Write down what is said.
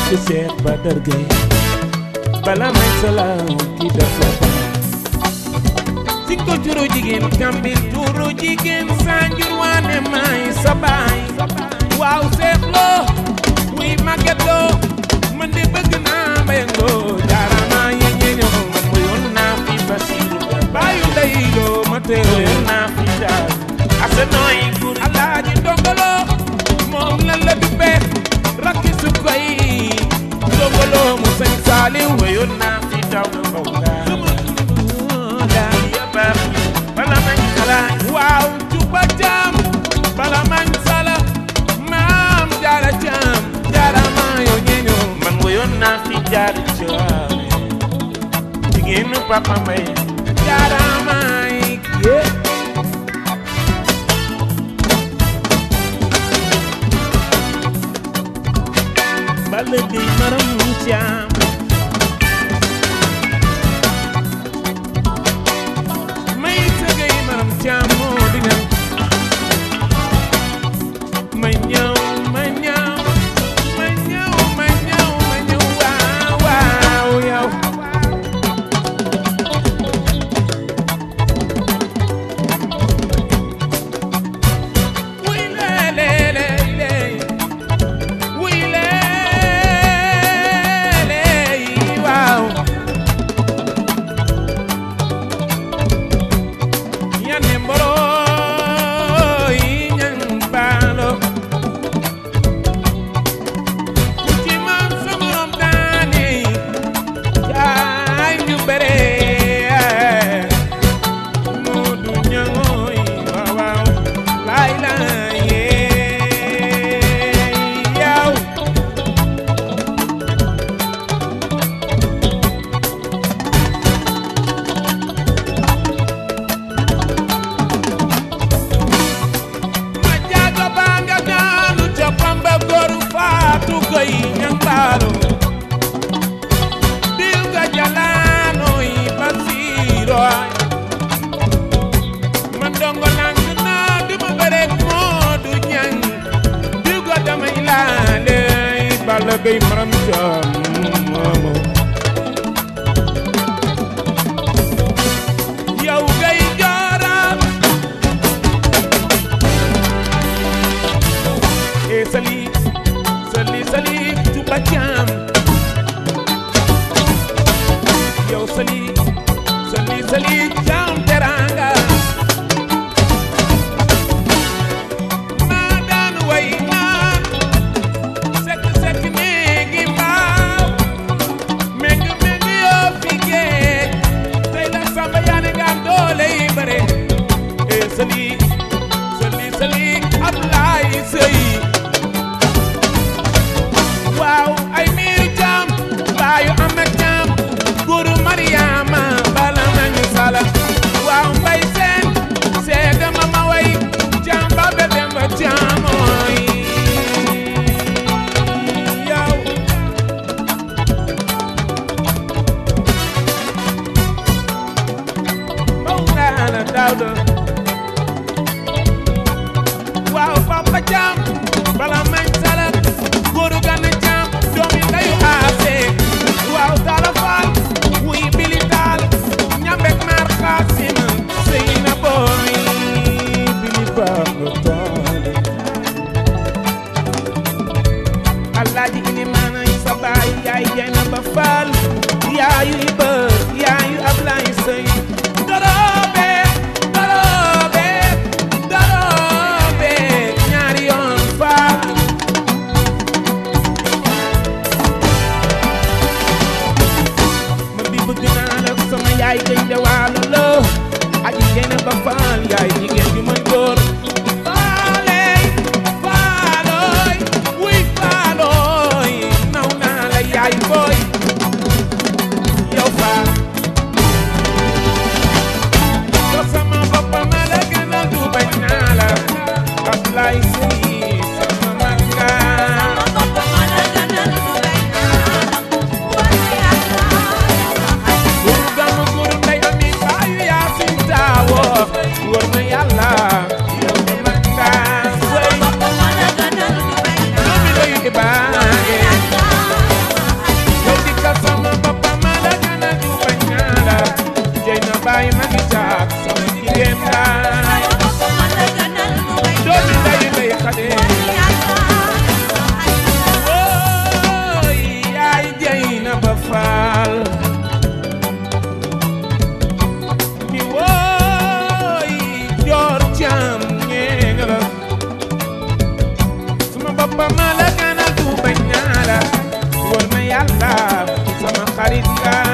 bëgg Cheikh Badar Gueye bala may salaam ki dafa baax si ko juru jigéen kambil juru jigéen sanjur waane may sa baay waaw seexloo wuy màggetloo man de bëgg naa mbayangoo jaarama yeñe ñoo man mu yoon naa fi basiru baayu ndeyiloo ma teew naa fi jaar asa nooy gur alaaji ndongolo moom lan la duppee rakki su koy ndongolo mu sañ saali wayoon naa fi daw na mbaw daal ya baax bala mañ sala waaw juba jaam bala mañ sala maam jaara jaam jaara maa yoo ñeeño man wayoon naa fi jaara jaam jigéenu papa mbay jaara maay yee bala dey maram caam may tëgay maram caam moo di ñëw ma ñëw ma ñëw ma ñëw ma ñëw ma ñëw waaw waaw yow wuy lee lee lee lee wuy lee lee waaw ñane mboro yi ñang baalo ku ci man sa morom daane jaay ñu bere mu du ñangooy waaw waaw laay laay yee yaw ma jaago baa nga daanu ca pamba góoru faatu koy ñang baalo diw ga jalaanoy basiiro man dongo lang naa duma bëreeg moo du ñang diw ga damay laale balla gay maram caam moomo yow gay jooram e sali sali sali tuba jam yow sali sali sali jam teranga ma daan way naan sekk sekk néegi mbaaw meng meng yoo fi géej tey la samba yaane nga am doole yi bare e sali sali sali Ablaay Sëy waaw ay miiru jaam baayu amet jaam guru Mariama bala nañu sala waaw mbay seen seega ma ma way jaam ba be demba jaamooy yow Mawlana Daawda waaw papa jam bala mañ sala góoru gana jam doomi ndayu aase waaw tala faal wuy bili taal ñambek naar xaasim sëy na booy bili bamba taale alaaji ilimaana yi sa baay yaay jayna ba faal yaayu iba yaayu ablaay sëy doroobe doroobe doroobe ñaari yoon faal ma di bëgg naa la sama yaay gay de waalo la aji jayna ba faal yaay jigéen ju mën góor faale faalooy wuy faalooy naw naa la yaay booy yow faal ma la gënal du bañ naa la wóor na yàlla sama xarit nga